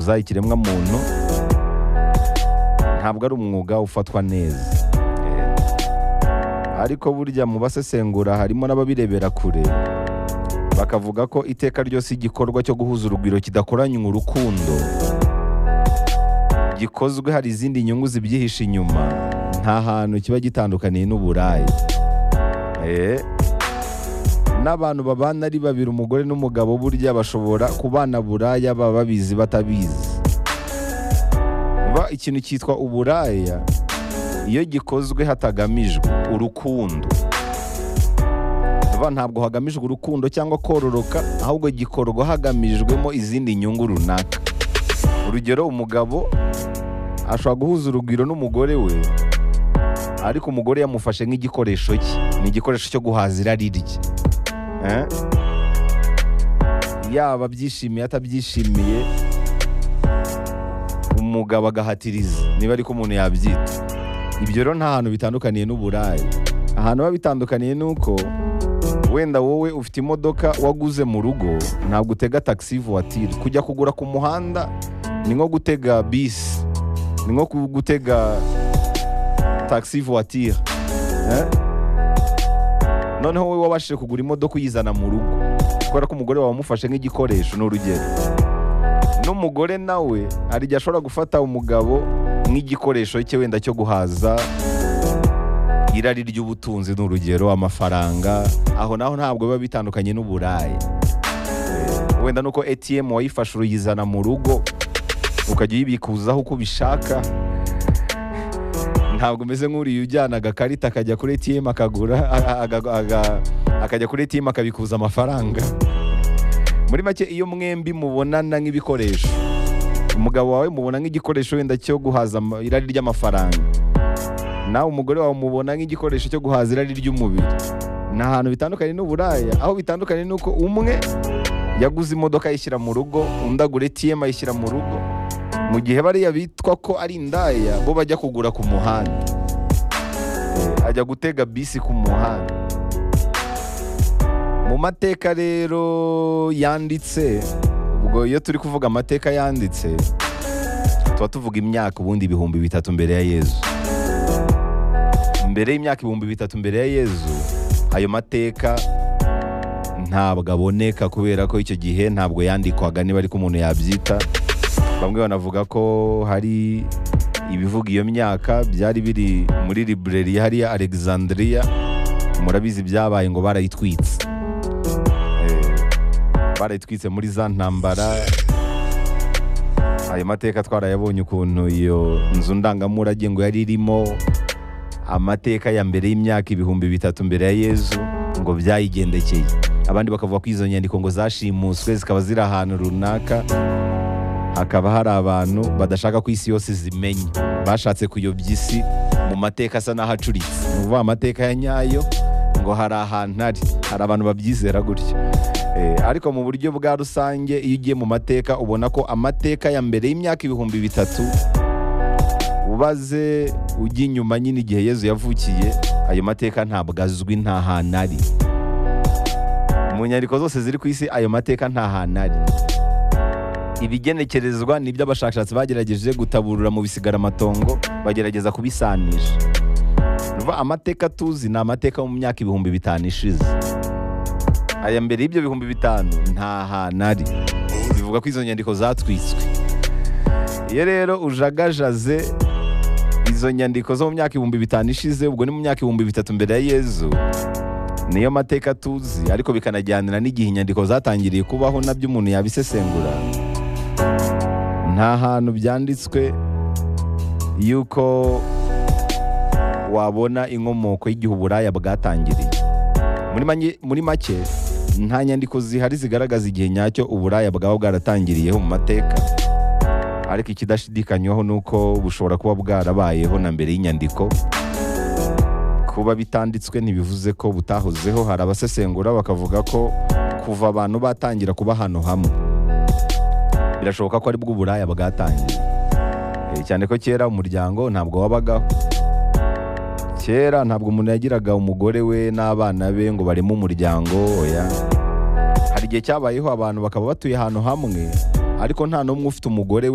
kuvuza ikiremwa muntu ntabwo ari umwuga ufatwa neza Eh, ariko burya mu basesengura harimo n'ababirebera kure bakavuga ko iteka ryose igikorwa cyo guhuza urugwiro kidakoranywe urukundo gikozwe hari izindi nyungu zibyihishe inyuma nta hantu kiba gitandukaniye n'uburayi Eh, n'abantu babana ari babiri umugore n'umugabo burya bashobora kubana buraya baba babizi batabizi Ba ikintu cyitwa uburaya iyo gikozwe hatagamijwe urukundo Ba ntabwo hagamijwe urukundo cyangwa kororoka ahubwo gikorwa hagamijwemo izindi nyungu runaka urugero umugabo ashobora guhuza urugwiro n'umugore we ariko umugore yamufashe nk'igikoresho cye ni igikoresho cyo guhaza irari rye Eh? yaba abyishimiye atabyishimiye umugabo agahatiriza niba ariko umuntu yabyita ibyo rero nta hantu bitandukaniye n'uburayi ahantu biba bitandukaniye ni uko wenda wowe ufite imodoka waguze mu rugo ntabwo utega taxi voiture kujya kugura ku muhanda ni nko gutega bisi ni nko gutega taxi voiture Eh? noneho wowe wabashije kugura imodoka uyizana mu rugo kubera ko umugore wawe wamufashe nk'igikoresho ni urugero n'umugore nawe hari igihe ashobora gufata umugabo nk'igikoresho cye wenda cyo guhaza irari ry'ubutunzi ni urugero amafaranga aho naho ntabwo biba bitandukanye n'uburayi Eh, wenda nuko atm wayifashe uruyizana mu rugo ukajya uyibikuzaho uko ubishaka ntabwo umeze nk'uriya ujyana agakarita akajya kuri ATM akagura a- a- aga- akajya kuri ATM akabikuza amafaranga muri make iyo mwembi mubonana nk'ibikoresho umugabo wawe mubona nk'igikoresho wenda cyo guhaza ama- irari ry'amafaranga nawe umugore wawe mubona nk'igikoresho cyo guhaza irari ry'umubiri ni ahantu bitandukanye n'uburaya aho bitandukanye ni uko umwe yaguze imodoka ayishyira mu rugo undi agura ATM ayishyira mu rugo mu gihe bariya bitwa ko ari indaya bo bajya kugura ku muhanda Eh, ajya gutega bisi ku muhanda mu mateka rero yanditse ubwo iyo turi kuvuga amateka yanditse tuba tuvuga imyaka ubundi ibihumbi bitatu mbere ya yezu mbere y'imyaka ibihumbi bitatu mbere ya yezu ayo mateka ntabwo aboneka kubera ko icyo gihe ntabwo yandikwaga niba ariko umuntu yabyita bamwe banavuga ko hari ibivuga iyo myaka byari biri muri library hariya alexandria murabizi byabaye ngo barayitwitse Eh, barayitwitse muri za ntambara ayo mateka twarayabonye ukuntu iyo nzu ndangamurage ngo yari irimo amateka ya mbere y'imyaka ibihumbi bitatu mbere ya yezu ngo byayigendekeye abandi bakavuga ko izo nyandiko ngo zashimuswe zikaba ziri ahantu runaka hakaba hari abantu badashaka ko isi yose zimenya bashatse kuyobya isi mu mateka asa n'ahacuritse ni ukuvuga amateka ya nyayo ngo hari ahantu ari hari abantu babyizera gutyo Eh, ariko mu buryo bwa rusange iyo ugiye mu mateka ubona ko amateka ya mbere y'imyaka ibihumbi bitatu ubaze ujya inyuma nyine igihe yezu yavukiye ayo mateka ntabwo azwi nta hantu ari mu nyandiko zose ziri ku isi ayo mateka nta hantu ari ibigenekerezwa ni ibyo abashakashatsi bagerageje gutaburura mu bisigaramatongo bagerageza kubisanisha Urumva amateka tuzi ni amateka yo mu myaka ibihumbi bitanu ishize aya mbere y'ibyo bihumbi bitanu nta hantu ari bivuga ko izo nyandiko zatwitswe iyo rero ujagajaze izo nyandiko zo mu myaka ibihumbi bitanu ishize ubwo ni mu myaka ibihumbi bitatu mbere ya yezu niyo mateka tuzi ariko bikanajyanira n'igihe inyandiko zatangiriye kubaho nabyo umuntu yabisesengura nta hantu byanditswe yuko wabona inkomoko y'igihe uburaya bwatangiriye muri, manye- muri make nta nyandiko zihari zigaragaza igihe nyacyo uburaya bwaba bwaratangiriyeho mu mateka ariko ikidashidikanywaho ni uko bushobora kuba bwarabayeho na mbere y'inyandiko kuba bitanditswe ntibivuze ko butahozeho hari abasesengura bakavuga ko kuva abantu batangira kuba ahantu hamwe birashoboka ko aribwo uburaya bwatangiye Eh, cyane ko kera umuryango ntabwo wabagaho kera ntabwo umuntu yagiraga umugore we n'abana be ngo bareme umuryango oya hari igihe cyabayeho abantu bakaba batuye ahantu hamwe ariko nta n'umwe ufite umugore we